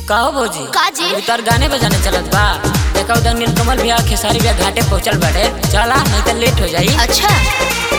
कहो भौजी का जी? अभी तोर गाने बजाने चलत बा देखा उधर नीलकमल भैया खेसारी भैया घाटे पहुंचल बाड़े चला नहीं तो लेट हो जाई अच्छा